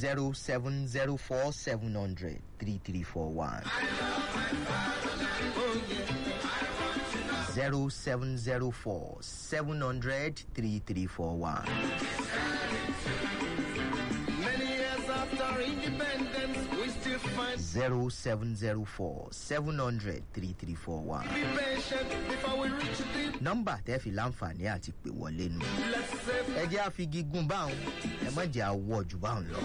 zero seven zero four seven hundred three three four one zero seven zero four seven hundred three three four one. Many years after independence, we still find zero seven zero four seven hundred three three four one. be patient before we reach the nọ́mbà tẹ́ fi láǹfààní àti pè wọlé nu. let's say ẹ jẹ́ àfigigún báwọn ẹ má jẹ́ àwọ̀ jù báwọn lọ.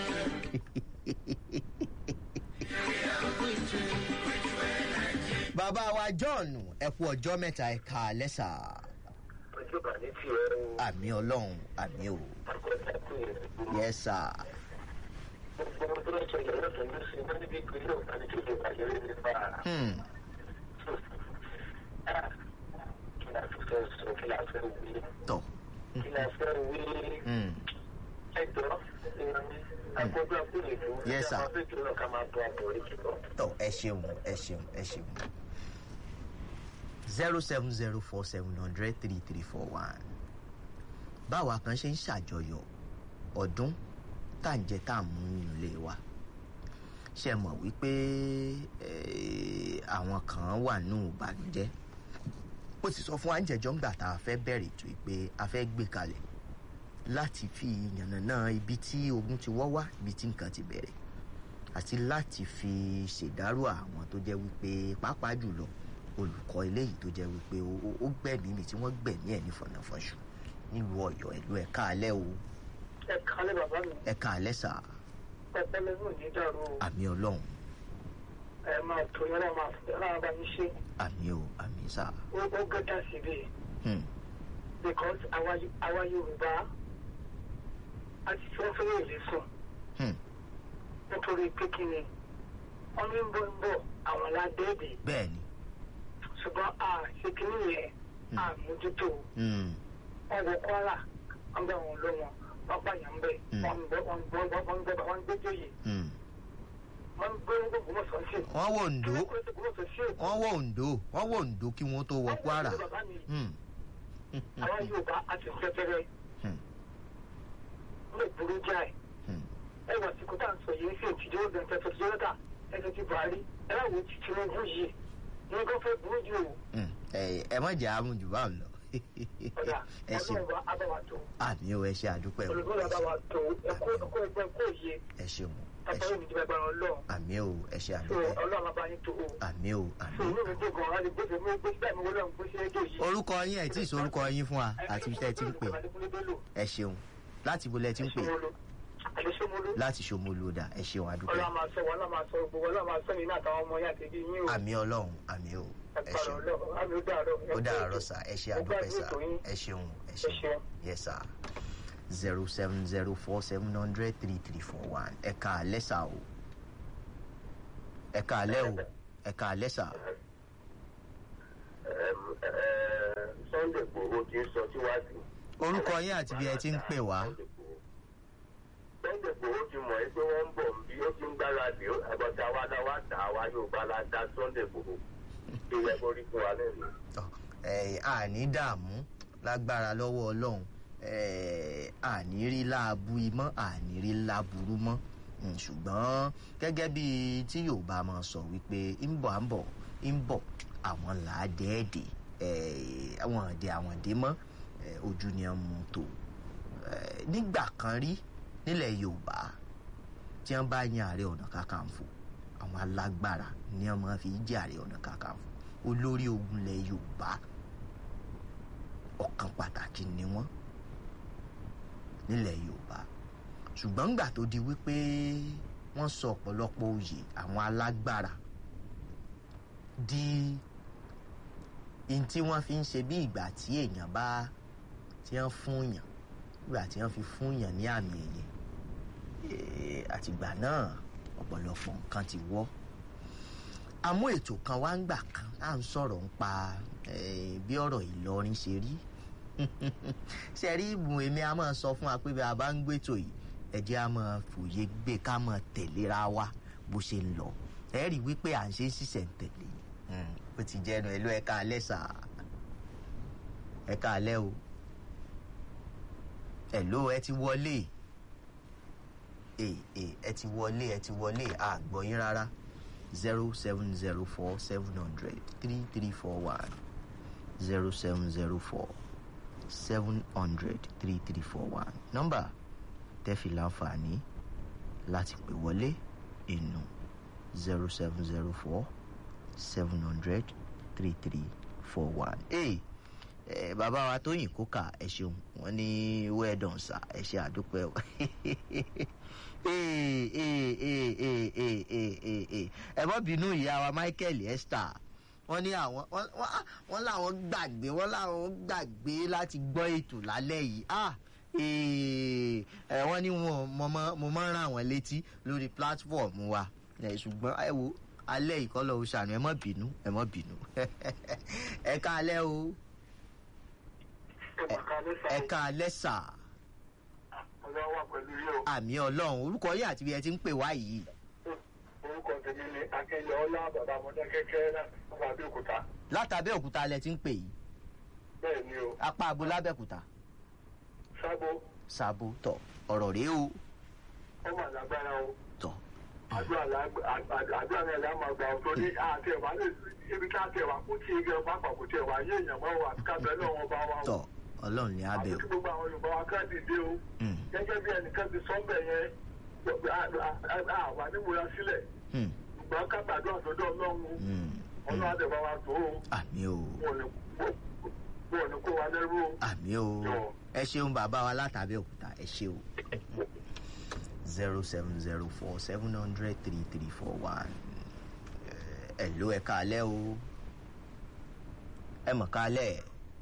bàbá wa john ẹ kú ọjọ́ mẹ́ta ẹ ká lẹ́sà. ojú bá ní tiẹ̀ o àmì ọlọ́run àmì o. àkọsí àkúyè yes sir. gbogbo tó ń ṣẹlẹ̀ lọ́sàn-án ló ṣe wọ́n níbi ìpínlẹ̀ ọ̀gá ní kéde ìbàjẹ́ lé nípa Hmm. kí la fi fẹ́ sọ kí la fẹ́ wí tọ̀. kí la fẹ́ wí Hmm. ẹjọ́ àkọ́jọ́ àkúyè tó Yes, sir. àwọn afẹ́jọ́ náà ká máa bọ àbọ̀ orí kíkọ́. tọ̀ ẹ ṣeun ẹ ṣeun ẹ ṣeun. zero seven zero four seven hundred three three four one. báwa kan ṣe ń ṣàjọyọ̀ ọdún tá à ń jẹ tá à ń mú nínú ilé wa ṣe mọ̀ wípé eh, àwọn kan wà nù ìbànújẹ́ ó sì sọ fún wa ń jẹjọ́ ńgbà tá a fẹ́ bẹ̀rẹ̀ ètò yìí pé a fẹ́ gbé kalẹ̀ láti fi yànnàná ibi tí ogun ti wọ́ wá ibi tí nǹkan ti bẹ̀rẹ̀ àti láti fi ṣèdárò àwọn tó jẹ́ wípé pàápàá jùlọ olùkọ́ eléyìí tó jẹ́ wípé ó- ó- ó gbẹ̀mí mi tí wọ́n gbẹ̀mí ẹ̀ ní fọ̀nàfọ̀ṣù nílùú ọ̀yọ́ ìlú ẹ̀ka alẹ́ o ẹ kálẹ̀ bàbá mi ẹ̀ka alẹ́ sà pẹpẹ lẹ́nu ní dàrú o àmì ọlọ́run ẹ máa tó yẹn náà máa fẹ́ láwọn bá yín ṣe àmì o àmì sà ó ó gẹ́gẹ́ síbi Hmm, because àwa àwa yorùbá a ti fẹ́ fẹ́ èlé sùn hmm, nítorí pé kí ni wọ́n ní ń bọ̀ ń bọ̀ àwọn ládẹ́ẹ̀dẹ̀ bẹ́ẹ̀ ni ṣùgbọ́n a ṣe kínní yẹn a mójútó Hmm, wọn wọ kwara wọn gbà wọn lọ wọn wọn pààyàn ń bẹ Mm. wọn gbọ wọn gbọ wọn gbọ wọn gbé jóyè hmm. wọn gbé gbogbo mọ̀sán sí. wọ́n wò ǹdó wọn gbé gbogbo mọ̀sán sí èkó. wọ́n wò ǹdó wọ́n wò ǹdó kí wọ́n tó wọ kwara bàbá mi Hmm, àwọn yorùbá a ti fẹ́fẹ́rẹ́ hmm, lè burú jáì hmm. ẹ wà sí kó tá à ń sọ yìí sí ètùjọ́ ọ̀gbìn tẹ̀sán tó yọ̀dà ẹ̀sẹ̀ ti buhari ẹ láwo ti tinubu yìí ní kó fẹ́ burú jù o Hmm, ẹ ẹ má jẹ́ àmú jù báwọn lọ ọ̀dà ẹ ṣeun ọlọ́run bá abáwá tó àmì o ẹ ṣe àdúpẹ́ o olùdókòwò abáwá tó ẹ̀kọ́ ẹ̀kọ́ ẹgbẹ́ kó yẹ ẹ ṣeun ẹ ẹ̀kọ́ ṣeun yìí níjọba ẹgbẹ́ ọlọ́run àmì o ẹ ṣe tó àdúpẹ́ ọlọ́run bá yín tó o. àmì o àmì sòwò mi dé gan-an láti gbèsè mi gbèsè báyìí mi wọlé ọ̀hún gbèsè rédíò yìí. orúkọ yín ẹ tí ì sọ orúkọ yín fún wa àti ibi tẹ́ ẹ ti ń pè ẹ ṣeun láti ibo lẹ ti ń pè àdéṣemolo láti ṣòmolú dà ẹ ṣeun àdúpẹ́ ọlọ́run máa sọ wọn ọlọ́run máa sọ gbogbo ọlọ́run máa sọ yìí náà àtàwọn ọmọ yẹn àti ibi yín o àmì ọlọ́run àmì o ẹ ẹgbàrún ṣeun ọlọ́run àmì ó dàárọ̀ ó dàárọ̀ sà ẹ ṣe àdúpẹ́ sà ẹ ṣeun ẹ ẹ ṣeun ṣeun. yes sà zero seven zero four seven hundred three three four one ẹ ká alẹ́ sà o ẹ ká alẹ́ o ẹ ká alẹ́ sà sunday gbòòrò ti ń sọ síwájú. orúkọ yín àti bí ẹ ti ń pè wá sunday gbòòrò ti mọ̀ ẹ́ pé wọ́n ń bọ̀ bí ó ti ń gbáradì àgbọ̀tà wa náà wá tà wá yóò bá la da sunday gbòòrò tó yẹ kó rí fún wa lẹ́nu. Tọ́, ẹ, àní dààmú lágbára lọ́wọ́ ọlọ́run ẹ, àní rí láàbù imọ́ àní rí láburú mọ́ Mm, ṣùgbọ́n gẹ́gẹ́ bí tí yorùbá máa sọ wípé ń bọ̀ à ń bọ̀ ń bọ̀ àwọn làádẹ́ẹ̀dẹ̀ àwọn ọ̀dẹ àwọn ọ̀dẹ mọ́ ẹ, ojú ni wọ́n mú tó Ẹ, nígbà kan rí nílẹ̀ yorùbá tí wọ́n bá yan ààrẹ ọ̀nà kakanfò àwọn alágbára ni wọ́n máa fi jẹ́ ààrẹ ọ̀nà kakanfò olórí ogun ilẹ̀ yorùbá ọ̀kan pàtàkì ni wọ́n nílẹ̀ yorùbá ṣùgbọ́n ńgbà tó di wípé wọ́n sọ ọ̀pọ̀lọpọ̀ oyè àwọn alágbára di in tí wọ́n fi ń ṣe bí ìgbà tí èèyàn bá tí wọ́n fún yàn ìgbà tí wọ́n fi fún yàn ní àmì ẹ̀yẹ Eh, àtìgbà náà ọ̀pọ̀lọpọ̀ nǹkan ti wọ́ àmú ètò kan wá ń gbà kan à ń sọ̀rọ̀ ń pa eh, bí ọ̀rọ̀ ìlọrin ṣe rí ṣe rí ìbùn èmi a máa sọ fún wa pé bí a bá ń gbétò yìí ẹ jẹ́ a máa fòye gbé ká máa tẹ̀léra wa bó ṣe ń lọ ẹ rí wípé à ń ṣe ṣiṣẹ́ ń tẹ̀lé ó ti jẹnu ẹ ló ẹ ká alẹ́ sà ẹ ká alẹ́ o ẹ ló ẹ ti wọlé ee ee ẹ ti wọlé ẹ ti wọlé àgbọ̀ yín rárá zero seven zero four seven hundred three three four one zero seven zero four seven hundred three three four one nọ́mbà tẹ́fì láǹfààní láti pè wọlé inú zero seven zero four seven hundred three three four one. Hey, eh, bàbá wa tóyìn kókà ẹ ṣeun wọn ní wẹ́ẹ̀dọ̀n sà ẹ ṣe àdúpẹ́ o. Hey, hey, hey, hey, hey, hey, hey, hey. ẹ mọ́ bínú ìyá wa michael esther wọ́n ní àwọn wọ́n- wọ́n ah, wọ́n láwọn gbàgbé wọ́n láwọn gbàgbé láti gbọ́ ètò lálẹ́ yìí ah eh, eh, wọ́n ní wọn mo mọ- mo máa ń rán àwọn létí lórí platform wa Eh, ṣùgbọ́n ẹ wo alẹ́ ìkọlọ̀ oṣàánú ẹ mọ́ bínú ẹ mọ́ bínú ẹ ká alẹ́ o ẹ ká alẹ́ sà ọlọ́wọ́ pẹ̀lú yóò àmì ọlọ́run orúkọ yìí àti bí ẹ ti ń pè wá yìí orúkọ tèmi ni akẹ́yẹ ọlá bàbá ọmọdé kékeré láti abẹ́òkúta látàbẹ́ òkúta lẹ ti ń pè yìí bẹ́ẹ̀ ni o apá abo lábẹ́òkúta sábó ṣàbò tọ ọ̀rọ̀ rèé o ọmọ àlágbára o tọ àdúrà lágbà- àdúrà àdúrà náà la máa gbà ọ́ tó ní àti ẹ̀wà lè ibi ká tẹ̀ wá kú tí igi ọba àpapọ̀ tẹ̀ wá yé èèyàn mọ́ wa kábẹ́ náà wọn bá wa o tọ ọlọ́run ní àti abẹ́ o tí gbogbo àwọn yorùbá wa ká dìde o Hmm, gẹ́gẹ́ bí ẹnìkan ti sọ́ńbẹ̀ yẹn àwa nímúra sílẹ̀ hmm, ṣùgbọ́n ká gbàdúrà sọ́dọ̀ ọlọ́run hmm, ọlọ́run hmm. àdẹ̀bá wa tó o àmì o wọn ò ní kó wa lẹ́rú o. àmì o ẹ ṣeun bàbá wa látàbẹ́ òkúta ẹ ṣe o zero seven zero four seven hundred three three four one ẹ ló ẹ káalẹ́ o ẹ mọ̀ káalẹ́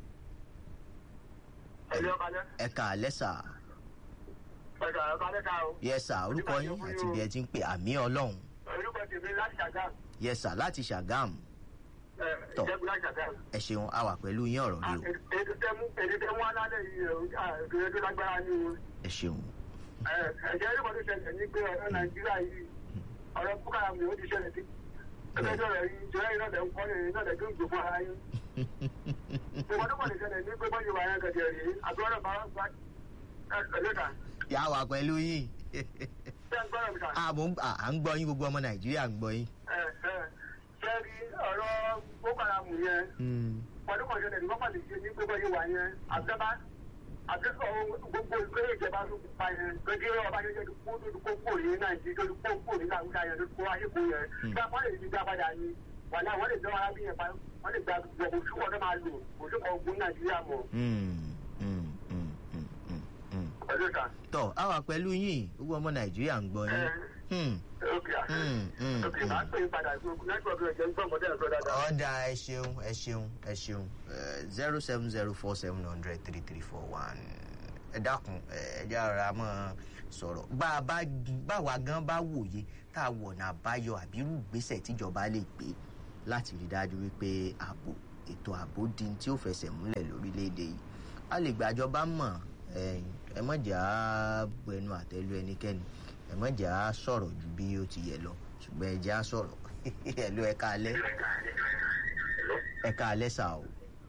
ẹ̀yọ́ kalẹ́ ẹ káalẹ́ sà ẹ̀ka kalẹ́ ká o. yẹ sà orúkọ yín àti bí ẹ ti ń pè àmì ọlọ́run orúkọ tèmi láti ṣàgá yẹ sà láti ṣàgámù Tọ́. ìjẹ́gun láti ṣàgá. ẹ ṣeun a wà pẹ̀lú yín ọ̀rọ̀ rí o èdè tẹ́mú èdè tẹ́mú alálẹ̀ yìí èdè tó lágbára ní o. ẹ ṣeun ẹ̀jẹ̀ ẹ̀rọ tó ṣẹlẹ̀ ní pé ọ̀rọ̀ nàìjíríà yìí ọ̀rọ̀ búkàrà mi ò ti ṣẹlẹ̀ sí. ẹgbẹ́ rẹ̀ yìí jẹ́ iná lẹ̀ ń kọ́ lè iná lẹ̀ tó ń jò fún ara yín. ìwọ́n tó kọ̀ lè ṣẹlẹ̀ ní pé bọ́jú wa yẹn gẹ̀dẹ̀ rí àgbọ̀rọ̀ bá wá ẹ̀ẹ́dẹ̀ta. yà wà pẹ̀lú yín ṣé ń gbọ́dọ̀ mi kà? à mò ń- à- à ń gbọ́ yín gbogbo ọmọ nàìjíríà ń gbọ́ yín. sẹ́ẹ̀rì ọ̀rọ̀ bókàrà mù yẹn Hmm, ọdún kan ṣẹlẹ̀ ní wọ́n pàdé ṣe ní gbogbo yìí wà yẹn àbẹ́bá àbẹ́sọ̀ gbogbo ìgbéró ìjọba tó kú pa yẹn gbẹdẹ ọba yẹn tó kó tó kó kó ní nàìjíríà tó kó kó ní nàìjíríà yẹn tó kó ayéko yẹn bá wọn lè fi dá padà ní wàlẹ́ àwọn lè dán arábí yẹn pa wọ́n lè gba gbogbo oṣù wọn náà máa lò oṣù kan ogun nàìjíríà mọ̀ hmm, hmm, hmm, hmm, hmm, hmm. ọdún kan. tọ́ a wà pẹ̀lú yín gbogbo ọmọ nàìjíríà ń gbọ́ yín. Hmm, ókè hmm, hmm, ókè máa ń pè é padà nẹ́tíwọ̀kì rẹ̀ jẹ́ nígbà mọ́tẹ́ ẹ̀fọ́ dáadáa. ọ̀dà ẹ ṣeun ẹ ṣeun ẹ ṣeun zero seven zero four seven hundred three three four one ẹ dákun ẹ jẹ́ ara mọ́ sọ̀rọ̀ bá a bá báwa gan bá wòye tá a wọ̀nà àbáyọ àbírú ìgbésẹ̀ tíjọba lè gbé láti rí dájú wípé ààbò ètò ààbò di tí ó fẹsẹ̀ múlẹ̀ lórílẹ̀‐èdè yìí a lè gbàjọba mọ̀ ẹ̀yin, ẹ má jà á gbẹnu àtẹ́lu ẹnikẹ́ni ẹ má jà á sọ̀rọ̀ ju bí ó ti yẹ lọ ṣùgbọ́n ẹ jẹ́ á sọ̀rọ̀ ẹ ló ẹ káalẹ́ ẹ káalẹ́ sà o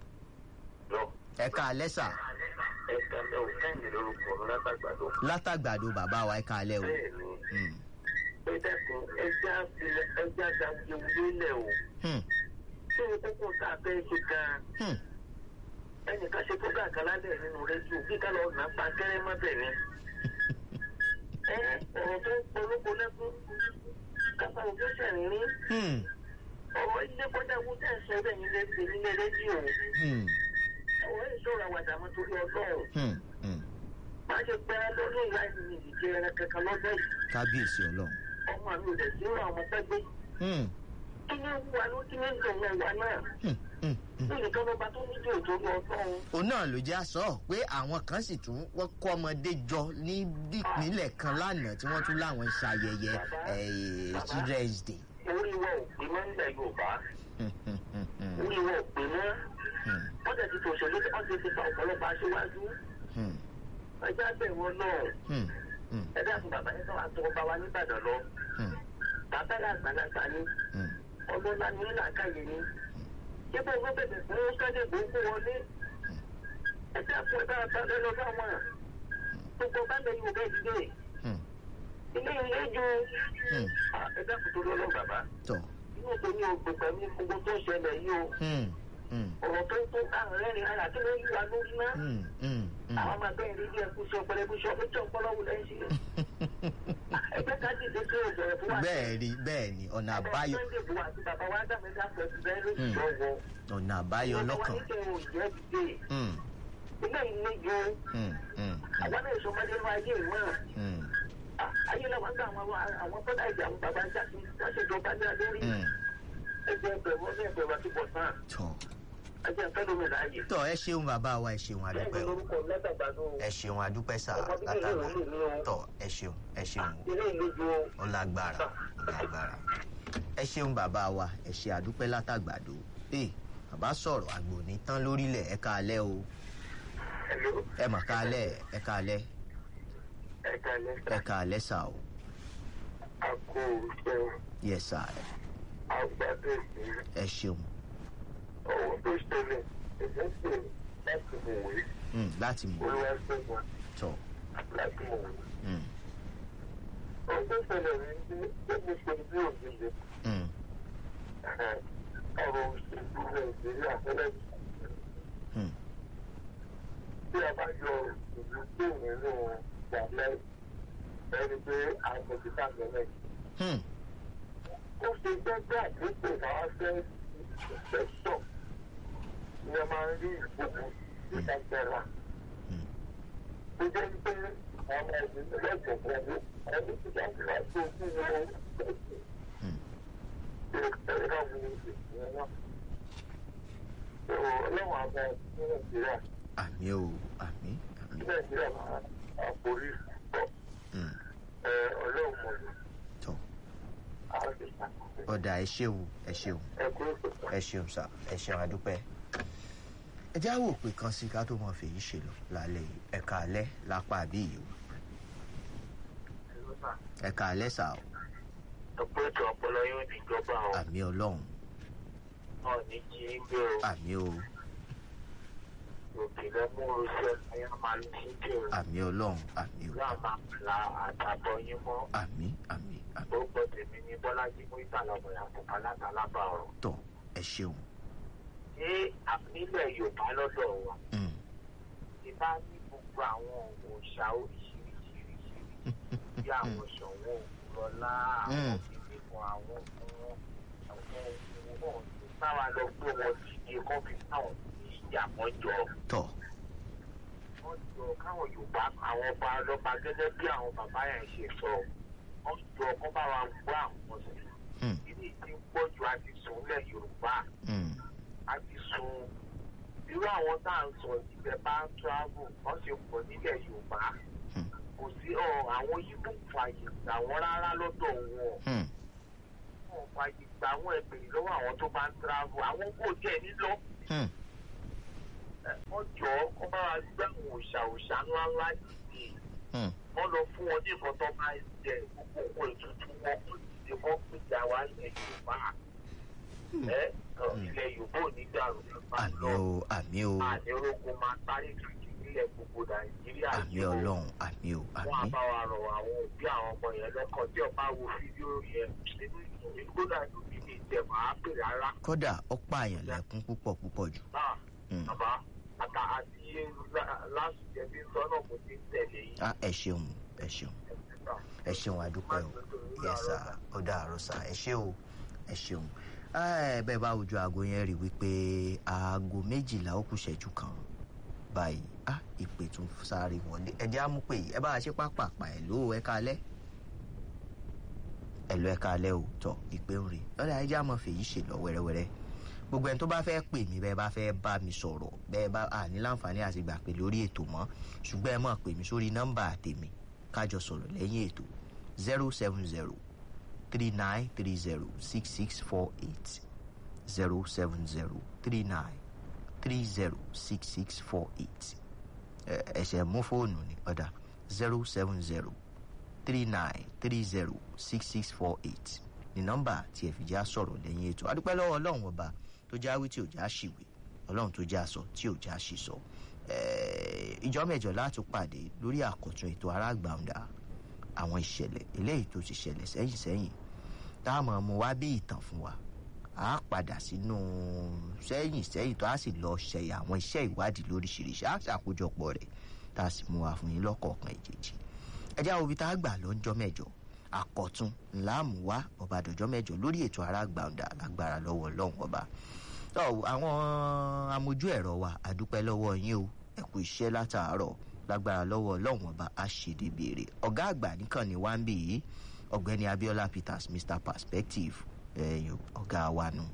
ẹ káalẹ́ sà ẹ̀ka lẹ́wọ̀ kẹ́hìndé lórúkọ látàgbàdo. látàgbàdo bàbá wa ẹ káalẹ́ o bẹ́ẹ̀ ni Hmm, ẹ dẹ́kun ẹja filẹ̀ ẹja dàgbéwulé lẹ̀ o. hmm, ṣé o kókó tá a fẹ́ ṣe gan-an hmm, ẹnìkan ṣe tó gàgà lálẹ́ nínú rédíò bí ká lọ nà pa kẹ́rẹ́ má bẹ̀ ni. ẹ ọ̀rọ̀ tó ń polówó lẹ́kún kápá òjò ṣẹ̀rìnrín hmm, ọ̀rọ̀ ilé kọjá owó tẹ̀ ń sọ bẹ́ẹ̀ nílé nílé rédíò hmm, ọ̀rọ̀ ìṣòro àwàdà mọ́ torí ọlọ́run hmm, hmm. má ṣe pẹ́ lórí ìlà ìrìn ìdíje ẹran kankan lọ́dọ̀ yìí kábíyèsí ọlọ́run ọmọ mi ò dẹ̀ sí ìrọ̀ àwọn pẹ́gbẹ́ Hmm, kí ni wà ló kí ni ń dùn wọn wà náà hmm, hmm, hmm. ní nìkan lọ́ba tó ní dùn torí ọlọ́run òun náà ló jẹ́ àsọ pé àwọn kan sì tún wọ́n kọ́ ọmọdé jọ ní ìpínlẹ̀ kan lánàá tí wọ́n tún láwọn ṣayẹyẹ eh, children's day. orí wọn ò pè mọ́ nílẹ̀ yorùbá Hmm, hmm, hmm, hmm, orí wọn ò pè mọ́ hmm, wọ́n tẹ̀ ti tòṣèlú wọ́n ti ti pa ọ̀pọ̀lọpọ̀ aṣíwájú hmm, ẹjẹ́ àbẹ̀ wọn náà hmm, hmm, ẹjẹ́ àfún bàbá yẹn sọ̀rọ̀ àtọwọ́ bá wa nígbàdàn lọ hmm, bàbá yà àgbàlagbà ni hmm. ọlọ́lá ní làákàyè ni yíbo ló bẹ̀rẹ̀ fún kẹ́lẹ́ gbogbo wọlé ẹjẹ́ àfún ẹ̀dá àtàlẹ́ lọ bá wọn gbogbo bá lè yóò bẹ́ẹ̀ dìde Hmm. ilé ilé ju Hmm. ẹ dákun tó lọ́lọ́ bàbá tọ̀ inú tó ní ogbè pẹ̀lú gbogbo tó ṣẹlẹ̀ yìí o Hmm. Hmm. ọ̀rọ̀ tó ń tó káàrin rẹ́rìn ara kí ló ń yíwa lórí náà Hmm. Hmm. Hmm. àwọn máa bẹ́ẹ̀ rí bí ẹkú sọ pẹlẹbí sọ pé tí ọpọlọ wù lẹ́yìn sí ẹgbẹ́ ká dìde sí òbẹ̀rẹ̀ fún wa. bẹ́ẹ̀ ni bẹ́ẹ̀ ni ọ̀nà àbáyọ Sunday bu àti bàbá wa dàmí dáfẹ́ ti bẹ́ẹ̀ lóṣù tó wọ. ọ̀nà àbáyọ lọ́kàn. Ìjọba ní kí n ò jẹ́ dìde. Hmm. Ilé yìí ní ju Hmm. Hmm. àwọn náà ìṣọmọdé ní ayé ìmọ̀. Hmm. Ayé làwọn gbà àwọn àwọn bọ́dà ìjà àwọn bàbá ń jáde wọ́n ṣèjọba ní adórí. Hmm. Ẹgbẹ́ ẹgbẹ̀rún ní ẹgbẹ̀rún àti bọ̀tán. tọ̀ Ẹgbẹ́ ìfẹ́ lómi láàyè. tọ̀ ẹ ṣeun bàbá wa ẹ ṣeun Bẹ́ẹ̀ni adúpẹ́ o lórúkọ lẹ́tàgbàdo. ẹ ṣeun adúpẹ́ sà Ọmọ bíbí ìlú látàgbà ìlú mi o. tọ̀ ẹ ṣeun ẹ ṣeun o. Ilé ìlú ju o. ó lágbára ó lágbára ẹ ṣeun bàbá wa ẹ ṣe àdúpẹ́ látàgbàdo ee bàbá sọ̀rọ̀ àgbò ní tán lórílẹ̀ ẹ káalẹ́ o Hello. ẹ mà káalẹ́ ẹ káalẹ́ Ẹ̀ka lẹ́sà. ẹ káalẹ́ sà o Àkó ṣe yẹ sà àgbàdo ìsìn. ẹ ṣeun ọwọ́ tó ṣẹlẹ̀ ẹ̀jẹ̀ ṣe láti mọ̀ wí Hmm, láti mọ̀ olùwàṣẹ́gun tọ̀ láti mọ̀ wí. Hmm, ohun tó ṣẹlẹ̀ rí ní ẹni ṣe bí òjijì hmm, ọ̀rọ̀ òṣèlú nàìjíríà fẹ́lẹ́ hmm, tí a bá yọ ìlú tó nínú ìgbàlẹ̀ ẹni pé àgbẹ̀dìtà mẹ́lẹ̀. hmm, ó ṣe gbẹ́gbẹ́ àdúgbò máa fẹ́ ìfẹ́sọ̀ ni a máa ń rí ìgbógun ìdájẹ́ra. hmm. tó jẹ́ pé àwọn ìdílé lẹ́gbẹ̀ẹ́ pẹ̀lú ẹni tí wọ́n ti wá sí ojú wọn Hmm. ẹ̀ka wo ìṣẹ̀lẹ̀ náà. ọlọ́run àbọ̀ ní nàìjíríà àmì o àmì àmì ní nàìjíríà máa àforí pọ̀ Hmm, ọlọ́run mọ̀ ní tọ̀ àwọn ìṣàkóso ọ̀dà ẹ ṣeun ẹ ṣeun ẹ̀kú ìṣòkò. ẹ ṣeun sà ẹ ṣeun adúpẹ́. ẹ já wò pé kan sí ká tó mọ fèyí ṣe lọ lálẹ́ yìí ẹ káalẹ́ lápá àbí yìí o ẹ káalẹ́ sà o ọ̀pọ̀ ètò ọpọlọ yóò di ìjọba àwọn àmì ọlọ́run náà ní kí n gbé o àmì o òkè lẹ́múrú sẹ́ni a máa ń tí kiri àmì ọlọ́run àmì o láà máa la àtàbọ̀ yín mọ́ àmì àmì àmì orúkọ tèmi ní bọ́lájí mú ìtàlọ́mọ ìyàtọ̀ alátalábà ọ̀rọ̀. tọ̀ ẹ ṣeun ní nílẹ̀ yorùbá lọ́dọ̀ wa Mm, ti bá ní gbogbo àwọn òòṣà oríṣiríṣiríṣi bí àwọn ṣọ̀wọ́n òkúrọ̀lá àwọn ìdíkọ̀ àwọn ohun àwọn ohun náà ti báwa lọ gbé wọn dìde kọ́ fi táwọn ní ìjà wọn jọ. tọ̀ wọ́n jọ káwọn yorùbá àwọn ọba ọlọ́ba gẹ́gẹ́ bí àwọn bàbá yẹn ṣe sọ wọ́n jọ kọ́ bá wa gbọ́ àwọn sí Mm, ilé tí ń pọ̀ ju àti sùn lẹ̀ yorùbá mm, àti sùn irú àwọn tá à ń sọ ìbẹ̀ bá ń travel wọ́n ṣe pọ̀ nílẹ̀ yorùbá Hmm. kò sí ọ àwọn yíbò fàyè gbà wọ́n rárá lọ́dọ̀ wọn mm, wọn fàyè gbà wọ́n ẹgbẹ̀rún lọ́wọ́ àwọn tó bá ń travel àwọn kò jẹ́ nílọ mm, wọ́n jọ kọ́ bá wa gbé àwọn òòṣà òòṣà ńláńlá dìde mm, wọ́n lọ fún wọn ní nǹkan tó máa ń jẹ gbogbo owó ètùtù wọn kó dìde kọ́ péjà wá ilẹ̀ yorùbá ẹ kàn ilẹ̀ yorùbá ò ní dàrú nípa àmì lọ o àmì o ànírógun máa sáré káàkiri nílẹ̀ gbogbo nàìjíríà àmì yìí o. ọlọ́run àmì o wọn á àmì bá wa rọ àwọn òbí àwọn ọmọ yẹn lọ́kàn tí ọba wo fídíò yẹn nínú ìlú kódà inú mi ní ìjẹ̀mọ̀ á pè rárá kódà ó pààyàn lẹ́kún púpọ̀ púpọ̀ jù náà Mm. bàbá àtà àti lásìkò ẹbí sọ́nà mo ti ń tẹ̀lé yìí. Ah, ẹ ṣeun ẹ ṣeun ẹ ṣeun àdúpẹ́ o yẹsà ó dàárọ̀ sà ẹ ṣé o ẹ ṣeun ẹ bẹ́ẹ̀ bá ojú aago yẹn rí wípé aago méjìlá ó kù ṣẹ́jú kan báyìí ah ìpè tún sáré wọlé ẹ jẹ́ àmú pé ẹ bá a ṣe pápápá ẹ̀ ló ẹ kalẹ́ ẹ lọ ẹ kalẹ́ o tọ ìpè ń rè lọ́dà ẹ jẹ́ àmọ́ fèyí ṣe lọ wẹ́rẹ́wẹ́rẹ́ gbogbo ẹni tó bá fẹ́ pè mí bẹ́ẹ̀ bá fẹ́ bá mi sọ̀rọ̀ bẹ́ẹ̀ bá à ní láǹfààní àti gbà pé lórí ètò mọ́ ṣùgbọ́n ẹ máa pè mí sórí nọ́mbà tèmi kájọ sọ̀rọ̀ lẹ́yìn ètò zero seven zero three nine three zero six six four eight zero seven zero three nine three zero six six four eight ẹsẹ̀ mú fóònù ní ọ̀dà zero seven zero three nine three zero six six four eight ní nọ́mbà tí ẹ fi já sọ̀rọ̀ lẹ́yìn ètò adúpẹ́ lọ́wọ́ ọlọ́run ọba tó já wí tí ò já ṣìwé ọlọ́run tó já sọ tí ò já ṣì sọ ìjọ mẹ́jọ láti pàdé lórí àkọ́tún ètò aráàgbàǹdà àwọn ìṣẹ̀lẹ̀ eléyìí tó ti ṣẹlẹ̀ sẹ́yìn sẹ́yìn táwọn ọmọ wa bí ìtàn fún wa a padà sínú sẹ́yìn sẹ́yìn tó a sì lọ ṣe àwọn iṣẹ́ ìwádìí lóríṣiríṣi a ṣàkójọpọ̀ rẹ̀ tá a sì mú wa fún yín lọ́kọ̀ọ̀kan ìjèjì ẹjẹ́ àwọn ibi tá a gbà lọ́jọ́ mẹ́jọ àkọ́tún ńlá mú wá ọba àdọ́jọ́ mẹ́jọ lórí ètò arágbàǹdà lágbára lọ́wọ́ ọlọ́run ọba àwọn amójú ẹ̀rọ wa àdúpẹ́ lọ́wọ́ yín o ẹ kú iṣẹ́ látàárọ̀ lágbára lọ́wọ́ ọlọ́run ọba àṣedébèrè ọ̀gá àgbà nìkan ni wá ń bì yìí ọ̀gbẹ́ni abiola peters mr perspective ọ̀gá wa nù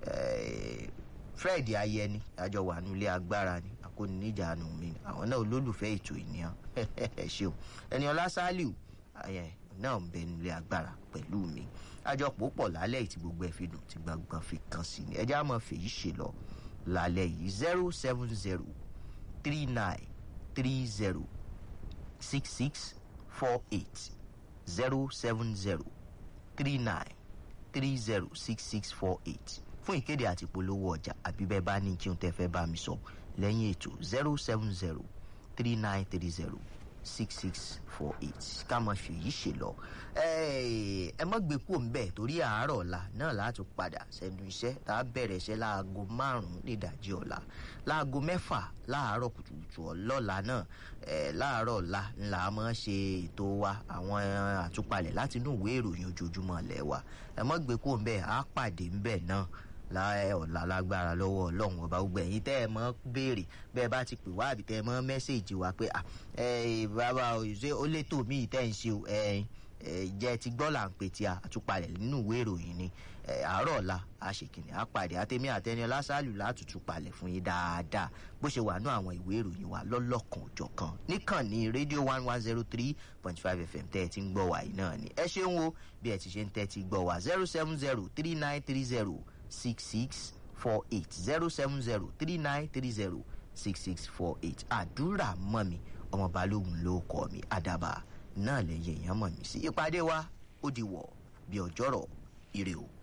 fred ayẹni àjọ wà nílé agbára ni akóniníjànú mi àwọn náà olólùfẹ́ ètò ìníyàn ẹ ṣeun ẹni ọlá sálíù náà ń bẹ nílé agbára pẹ̀lú mi àjọpọ̀ pọ̀ lálẹ́ yìí tí gbogbo ẹ̀ fi dùn tí gbọ̀ngàn fi kàn sí ni ẹjẹ́ àmọ́ fèyí ṣe lọ lálẹ́ yìí zero seven zero three nine three zero six six four eight zero seven zero three nine three zero six six four eight fún ìkéde àti ìpolówó ọjà àbí bẹ́ẹ̀ bá ní kí n tẹ́ fẹ́ bá mi sọ lẹ́yìn ètò zero seven zero three nine three zero six six four eight ká mọ̀ fèyí ṣe lọ. ẹ mọ́ gbé kúrò ńbẹ̀ torí àárọ̀ ọ̀la náà láti padà sẹ́nu iṣẹ́ tá a bẹ̀rẹ̀ iṣẹ́ láago márùn-ún nídàjí ọ̀la láago mẹ́fà láàárọ̀ kùtùkùtù ọlọ́la náà láàárọ̀ ọ̀la ńlá mọ́ ṣe ètò wa àwọn àtúpalẹ̀ láti inú ìwé ìròyìn ojoojúmọ́ lẹ̀ wa ẹ mọ́ gbé kúrò ńbẹ̀ á pàdé ńbẹ̀ náà láì ọ̀la lágbára lọ́wọ́ ọlọ́run ọba gbogbo ẹ̀yin tẹ́ ẹ mọ́ béèrè bẹ́ẹ̀ bá ti pè wá àbí tẹ́ ẹ mọ́ mẹ́sẹ̀gì wa pé bàbá ṣé ó létò míì tẹ́ ń ṣe jẹ́ ti gbọ́ là ń pè tí a àtúpalẹ̀ nínú ìwé ìròyìn ni àárọ̀ ọ̀la àṣekìnì àpàdé àtẹ̀mí àtẹni ọlásàlù látùtù palẹ̀ fún yín dáadáa bó ṣe wà ní àwọn ìwé ìròyìn wa lọ́lọ́kan òjọ̀kan níkànnì rédíò one one zero three point five fm tẹ́ ẹ ti ń gbọ́ wàyí náà ni ẹ ṣeun o bí ẹ ti ṣe ń tẹ́ ti gbọ́ wá zero seven zero three nine three zero six six four eight zero seven zero three nine three zero six six four eight àdúrà mọ́ mi ọmọ balógun ló kọ́ mi àdàbà náà lẹ́yìn èèyàn mọ̀ mí sí ìpàdé wa ó di wọ̀ bí ọjọ́rọ̀ ire o.